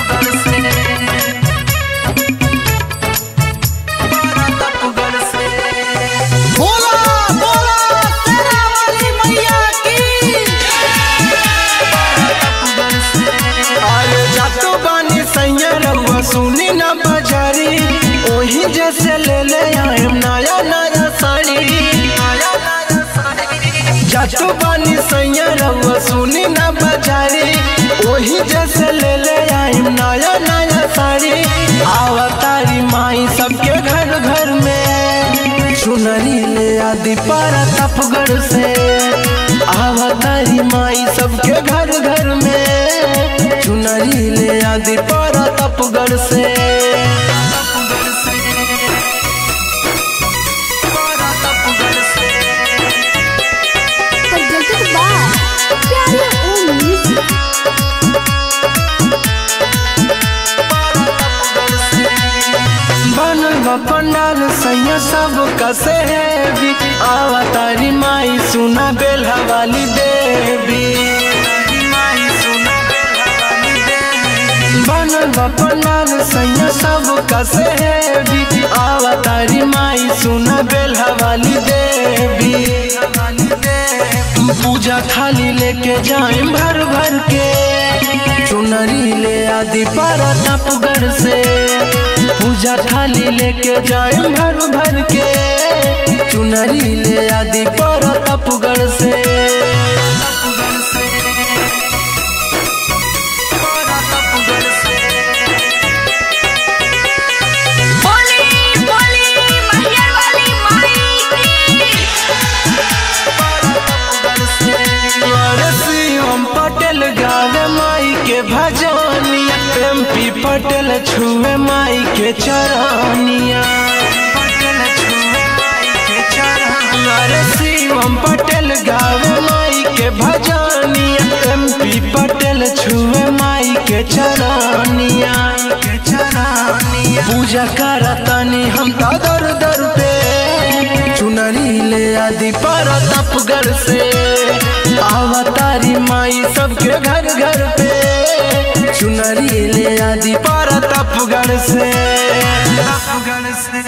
बोला बोला तेरा वाली मैया की अरे जातो बानी सैया रउआ सुनी ना बजारी ओही जैसे ले ले आएम नया नया साड़ी जातो बानी सैया रउआ सुनी ना बजारी ओही जैसे ले ले आएम नया नया साड़ी आवतारी माई सबके घर घर में चुनरी ले आदि पारा तपगढ़ से आवतारी माई सबके घर घर में चुनरी ले आदि पारा तपगढ़ से presented by Pyare Om Music. बनल बा पंडाल सैया सब कसे भी आवतारी माई सुना बेला वाली देवी बनल बा पंडाल सैया सब कसे भी आवतारी माई सुना बेला वाली देवी पूजा थाली लेके जाए भर भर के चुनरी ले आदि पारा तपगढ़ से पूजा थाली लेके जाए भर भर के चुनरी ले आदि पारा तपगढ़ से बोली बोली मैया वाली माई की अरे शिवम पटेल गावे माई के भजनिया एमपी पटेल छुए माई के चरनिया अरे शिवम पटेल गावे माई के भजनिया एमपी पटेल छुए माई के चरनिया पूजा करतनी हम तो दर दर पे चुनरी ले आदि पर तपगढ़ से आवतारी माई सबके घर घर पे चुनरी ले आदि पर तपगढ़ से तपगढ़ से